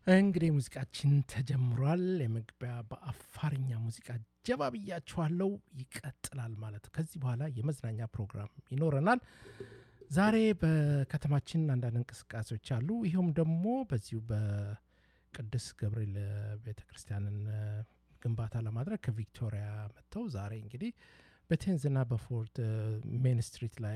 እንግዲህ ሙዚቃችን ተጀምሯል። የመግቢያ በአፋርኛ ሙዚቃ ጀባ ብያችኋለሁ። ይቀጥላል ማለት ከዚህ በኋላ የመዝናኛ ፕሮግራም ይኖረናል። ዛሬ በከተማችን አንዳንድ እንቅስቃሴዎች አሉ። ይኸውም ደግሞ በዚሁ በቅዱስ ገብርኤል ቤተ ክርስቲያንን ግንባታ ለማድረግ ከቪክቶሪያ መጥተው ዛሬ እንግዲህ በቴንዝና በፎርት ሜን ስትሪት ላይ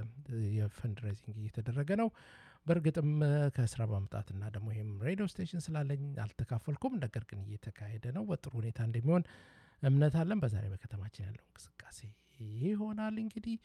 የፈንድሬዚንግ እየተደረገ ነው። በእርግጥም ከስራ በመምጣትና ደግሞ ይህም ሬዲዮ ስቴሽን ስላለኝ አልተካፈልኩም። ነገር ግን እየተካሄደ ነው። በጥሩ ሁኔታ እንደሚሆን እምነት አለን። በዛሬ በከተማችን ያለው እንቅስቃሴ ይሆናል። እንግዲህ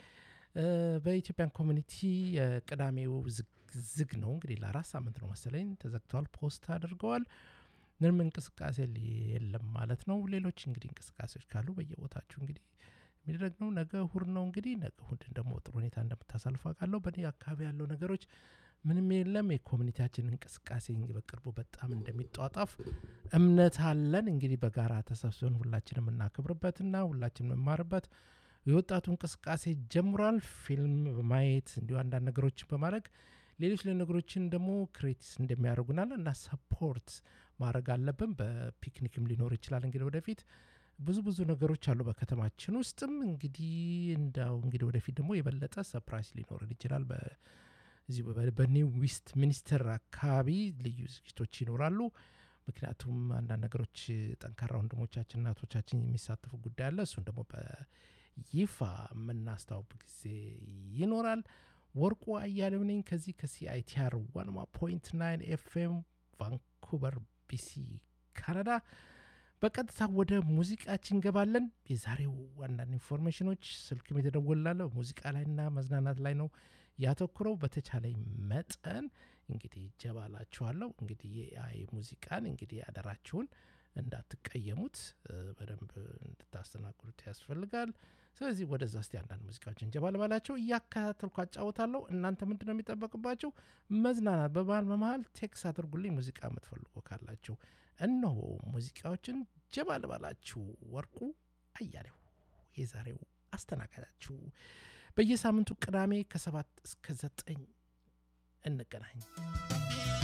በኢትዮጵያን ኮሚኒቲ ቅዳሜው ዝግ ነው። እንግዲህ ለአራት ሳምንት ነው መሰለኝ ተዘግተዋል። ፖስት አድርገዋል። ምንም እንቅስቃሴ የለም ማለት ነው። ሌሎች እንግዲህ እንቅስቃሴዎች ካሉ በየቦታችሁ እንግዲህ የሚደረግ ነው። ነገ እሁድ ነው። እንግዲህ ነገ እሁድን ደግሞ ጥሩ ሁኔታ እንደምታሳልፉ አውቃለሁ። በእኔ አካባቢ ያለው ነገሮች ምንም የለም። የኮሚኒቲያችን እንቅስቃሴ በቅርቡ በጣም እንደሚጧጣፍ እምነት አለን። እንግዲህ በጋራ ተሰብስበን ሁላችን የምናከብርበትና ሁላችን የምንማርበት የወጣቱ እንቅስቃሴ ጀምሯል። ፊልም በማየት እንዲሁ አንዳንድ ነገሮችን በማድረግ ሌሎች ነገሮችን ደግሞ ክሬቲስ እንደሚያደርጉናል እና ሰፖርት ማድረግ አለብን። በፒክኒክም ሊኖር ይችላል እንግዲህ ወደፊት ብዙ ብዙ ነገሮች አሉ በከተማችን ውስጥም እንግዲህ እንዳው እንግዲህ ወደፊት ደግሞ የበለጠ ሰፕራይዝ ሊኖርን ይችላል። እዚሁ በኒው ዌስት ሚኒስትር አካባቢ ልዩ ዝግጅቶች ይኖራሉ። ምክንያቱም አንዳንድ ነገሮች ጠንካራ ወንድሞቻችን እናቶቻችን የሚሳተፉ ጉዳይ አለ። እሱን ደግሞ በይፋ የምናስታውቅ ጊዜ ይኖራል። ወርቁ አያሌው ነኝ ከዚህ ከሲአይቲአር ዋንማ ፖይንት ናይን ኤፍኤም ቫንኩቨር ቢሲ ካናዳ። በቀጥታ ወደ ሙዚቃችን እንገባለን። የዛሬው አንዳንድ ኢንፎርሜሽኖች ስልክም የተደወላለ ሙዚቃ ላይና መዝናናት ላይ ነው ያተኩረው። በተቻለኝ መጠን እንግዲህ ጀባላችኋለሁ። እንግዲህ የኤአይ ሙዚቃን እንግዲህ አደራችሁን እንዳትቀየሙት በደንብ እንድታስተናግዱት ያስፈልጋል። ስለዚህ ወደዛ እስቲ አንዳንድ ሙዚቃዎችን ጀባ ልባላቸው እያከታተልኩ አጫውታለሁ። እናንተ ምንድን ነው የሚጠበቅባቸው? መዝናናት በመሀል በመሀል ቴክስ አድርጉልኝ ሙዚቃ የምትፈልጉ ካላችሁ። እነሆ ሙዚቃዎችን ጀባ ልባላችሁ። ወርቁ አያሌው የዛሬው አስተናጋጃችሁ። በየሳምንቱ ቅዳሜ ከሰባት እስከ ዘጠኝ እንገናኝ።